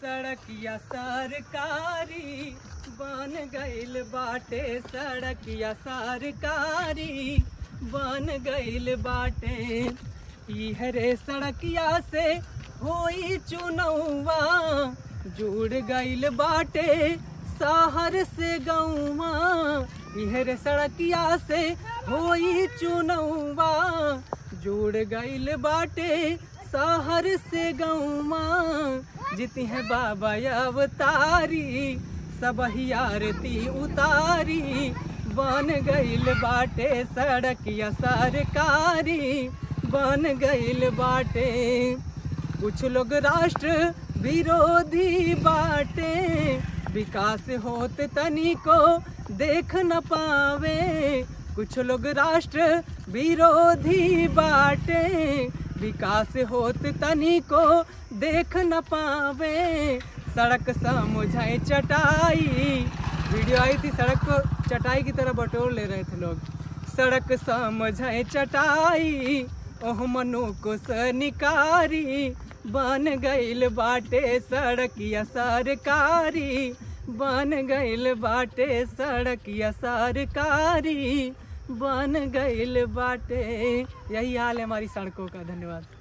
सड़किया सरकारी बन गइल बाटे सड़किया सरकारी बन गइल बाटे इह रे सड़किया से होई चुनौवा जुड़ गइल बाटे शहर से गौवा इह रे सड़किया से होई चुनौवा जुड़ गइल बाटे शहर से गौवा जिती है बाबा अवतारी सब आरती उतारी बन गइल बाटे सड़किया सरकारी बन गइल बाटे कुछ लोग राष्ट्र विरोधी बाटे विकास होत तनी को देख न पावे कुछ लोग राष्ट्र विरोधी बाटे विकास होत तनी को देख न पावे सड़क समझाए चटाई वीडियो आई थी सड़क को चटाई की तरह बटोर ले रहे थे लोग सड़क समझाए चटाई ओह मनु को सनिकारी बन गइल बाटे सड़किया सरकारी बन गइल बाटे सड़किया सरकारी बन गइल बाटे यही हाल है हमारी सड़कों का धन्यवाद